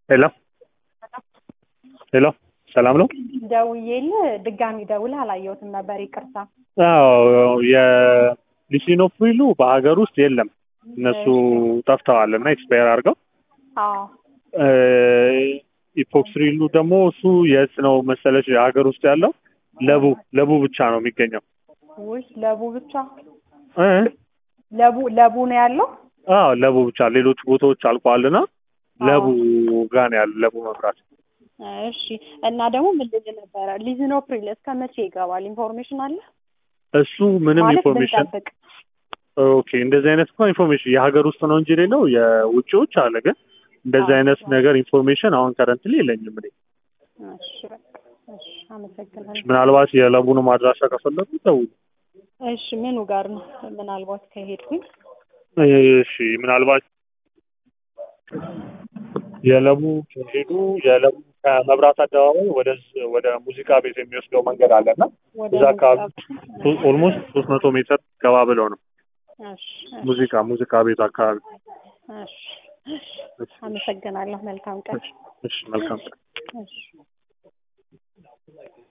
ሄሎ ሄሎ ሰላም ነው? ደውዬልህ ድጋሚ ደውለህ አላየሁትም ነበር ይቅርታ። አዎ የሊሲኖፕሪሉ በሀገር ውስጥ የለም። እነሱ ጠፍተዋል እና ኤክስፓየር አድርገው አዎ ኢፖክስሪሉ ደግሞ እሱ የት ነው መሰለሽ ሀገር ውስጥ ያለው ለቡ ለቡ ብቻ ነው የሚገኘው። ውይ ለቡ ብቻ እ ለቡ ለቡ ነው ያለው። አዎ ለቡ ብቻ ሌሎች ቦታዎች አልቋልና ለቡ ጋር ነው ያለው ለቡ መብራት። እሺ እና ደግሞ ምን ልል ነበረ ሊዝኖፕሪል እስከ መቼ ይገባል? ኢንፎርሜሽን አለ እሱ ምንም ማለት ኢንፎርሜሽን ብንጠብቅ ኦኬ እንደዚህ አይነት እኮ ኢንፎርሜሽን የሀገር ውስጥ ነው እንጂ ሌለው የውጭዎች አለ። ግን እንደዚህ አዎ። አይነት ነገር ኢንፎርሜሽን አሁን ከረንትሊ የለኝም እኔ። እሺ በቃ እሺ አመሰግናለሁ። ምናልባት የለቡንም አድራሻ ከፈለጉ ደውሉ። እሺ ምኑ ጋር ነው ምናልባት ከሄድኩኝ እሺ ምናልባት የለቡ ከሄዱ የለቡ ከመብራት አደባባይ ወደ ወደ ሙዚቃ ቤት የሚወስደው መንገድ አለና ወደ እዛ አካባቢ ሙዚቃ- ኦልሞስት ሶስት መቶ ሜትር ገባ ብለው ነው እሺ ሙዚቃ ሙዚቃ ቤት አካባቢ። እሺ እሺ አመሰግናለሁ። መልካም ቀን። እሺ መልካም እሺ